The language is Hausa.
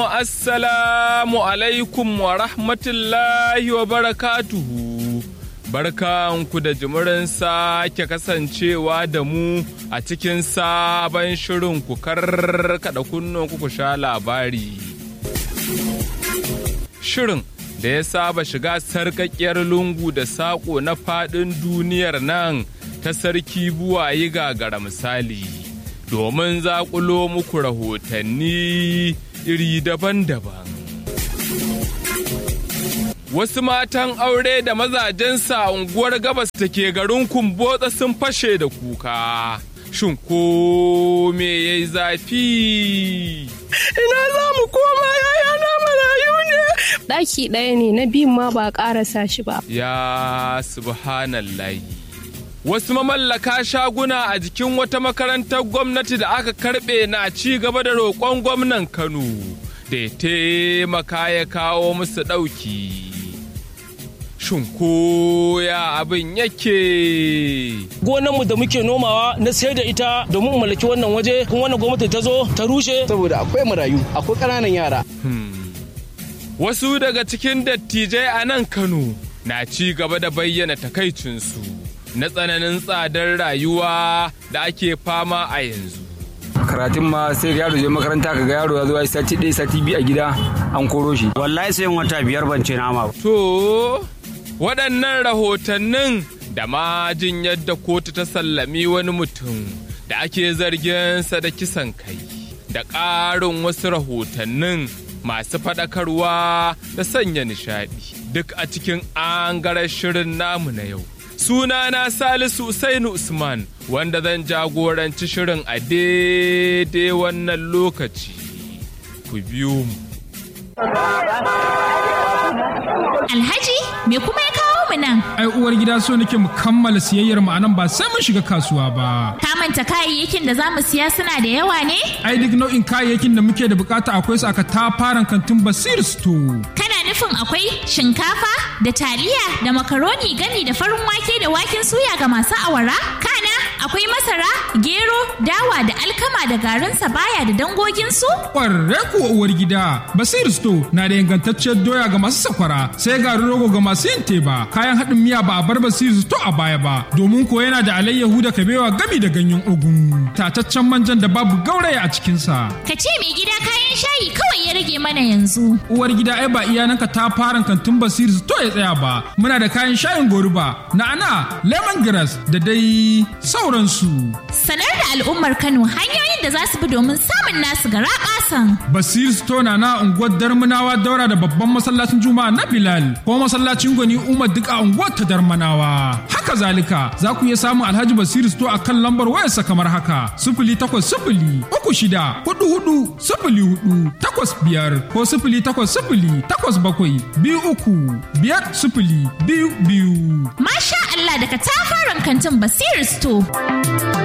Assalamu alaikum wa rahmatullahi wa barakatuhu. Barkanku da jimirin sake kasancewa da mu a cikin sabon shirin ku karkada kunnen ku sha labari. Shirin da ya saba shiga sarƙaƙƙiyar lungu da saƙo na faɗin duniyar nan ta sarki buwayi gagara misali. Domin zaƙulo muku rahotanni iri daban-daban. Wasu matan aure da mazajensa a unguwar gabas da ke garin kumbotsa sun fashe da kuka. Shin ko me ya yi zafi? Ina za mu koma yaya na marayu ne. Ɗaki ɗaya ne na biyun ma ba ƙarasa shi ba. Ya subhanallahi. Wasu mamallaka shaguna a jikin wata makarantar gwamnati da aka karɓe na ci gaba da roƙon gwamnan Kano da ya taimaka ya kawo musu ɗauki. Shin ko ya abin yake? Gonarmu da muke nomawa na sayar da ita domin mallaki wannan waje kuma wannan gwamnati ta zo ta rushe. Saboda akwai marayu, akwai ƙananan yara. Wasu daga cikin dattijai a nan Kano na ci gaba da bayyana takaicinsu. na tsananin tsadar rayuwa da ake fama a yanzu. karatun ma sai yaro je makaranta ka ga yaro ya zo ya sati ɗaya sati biyu a gida an koro shi. Wallahi sai wata biyar ban ce nama ba. To, waɗannan rahotannin da ma jin yadda kotu ta sallami wani mutum da ake zarginsa da kisan kai da ƙarin wasu rahotannin masu faɗakarwa da sanya nishaɗi duk a cikin angarar shirin namu na yau. sunana Salisu Usainu Usman wanda zan jagoranci shirin a daidai wannan lokaci. Ku biyo mu. Alhaji, me kuma ya kawo mu nan? Ai uwar gida so nake mu kammala siyayyar mu anan ba sai mun shiga kasuwa ba. Ka manta kayayyakin da za mu siya suna da yawa ne? Ai duk nau'in kayayyakin da muke da bukata akwai su aka tafaran kantin Basir Store. Kana nufin akwai shinkafa da taliya da makaroni gani da farin wake da waken suya ga masu awara? Kana akwai masara, gero, dawa da alkama da garin baya da dangoginsu? Ƙwarre kuwa uwar gida, Basir Store na da ingantacciyar doya ga masu sakwara, sai garin rogo ga masu yin teba, kayan haɗin miya ba a bar Basir Store a baya ba, domin ko yana da alayyahu da kabewa gami da ganyen ogun, tataccen manjan da babu gauraya a cikinsa. Ka ce mai gida kayan shayi kawai ya rage mana yanzu. Uwar gida ai ba iyananka ta fara kantin Basir Store ya tsaya ba, muna da kayan shayin goruba, na'ana, lemongrass da dai sauransu. Sanar da al'ummar Kano hanyoyin da za su bi domin samun nasu gara ƙasan. Basir Store na na unguwar Darmanawa daura da babban masallacin Juma'a na Bilal ko masallacin Gwani Umar duk a unguwar ta Darmanawa. Haka zalika za ku iya samun Alhaji Basir Store a kan lambar wayarsa kamar haka sifili takwas sifili uku shida hudu hudu sifili hudu takwas biyar ko sifili takwas sifili takwas bakwai biyu uku biyar sifili biyu biyu. Masha Allah daga tafaran kantin Basir Store.